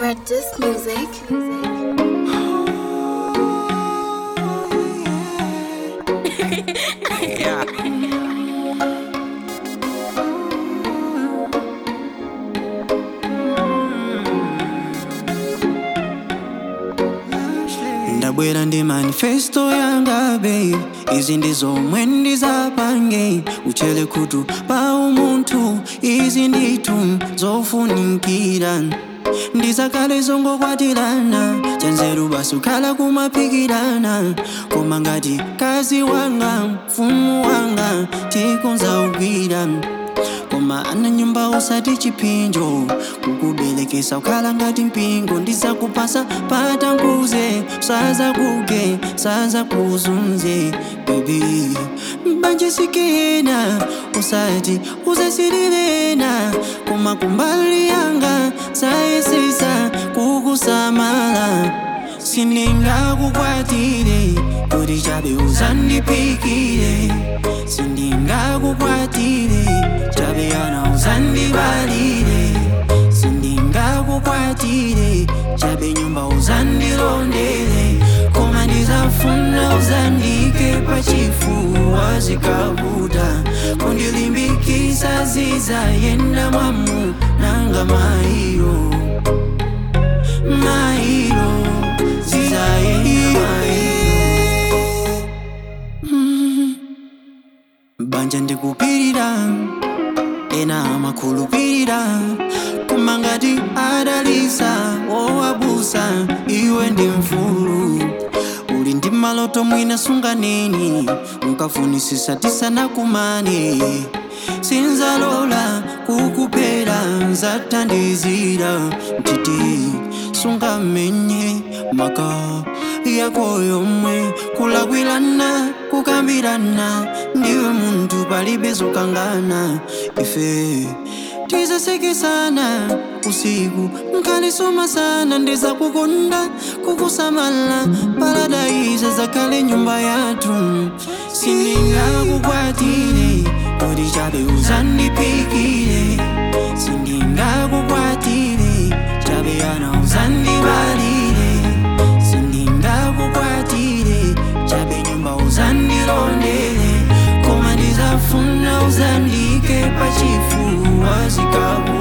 Red Disc Music. Yeah. ndabwera ndi manifesto yanga babe izi ndi zomwe ndizapange uchele khutu pa umunthu izi ndithu zofunikira ndizakale zongokwatirana chanzeru basi ukhala kumaphikirana koma ngati kazi wanga mfumu wanga tikonzaugwira koma ana nyumba usati chipinjo kukubelekesa ukhala ngati mpingo ndizakupasa patankuze saza kuge saza kuzunze bebi mbanje sikena usati uzasirirena koma kumbali yanga sayesesa kukusamala sindingakukwatire kuti chabe uzandipikire sindingakukwatire chabe ana uzandibalire sindingakukwatire chabe nyumba uzandilondere koma ndizafuna uzandike pachifuwa zikabuda kundilimbikisa zizayenda mwamu nanga mairo mairo zizayenda mairo banja ndikupirira ena amakhulupirira koma ngati adalisa wowabusa iwe ndi mfulu uli ndi maloto mwina sunganeni mukafunisisa tisanakumane sinzalola kukuphera nzathandizira mtiti sungamenye maka yako yomwe kulakwirana kukambirana ndiwe munthu palibe zokangana ife tizasekesana usiku mkhalisoma sana ndizakukonda kukusamala paradaiza zakhale nyumba yathu sindingakukwatire kuti chabe uzandipikire sindingakukwatire chabe ana uzandibalire sindingakukwatire chabe nyumba uzandilondere koma ndizafuna uzandike pachifuwa zikabu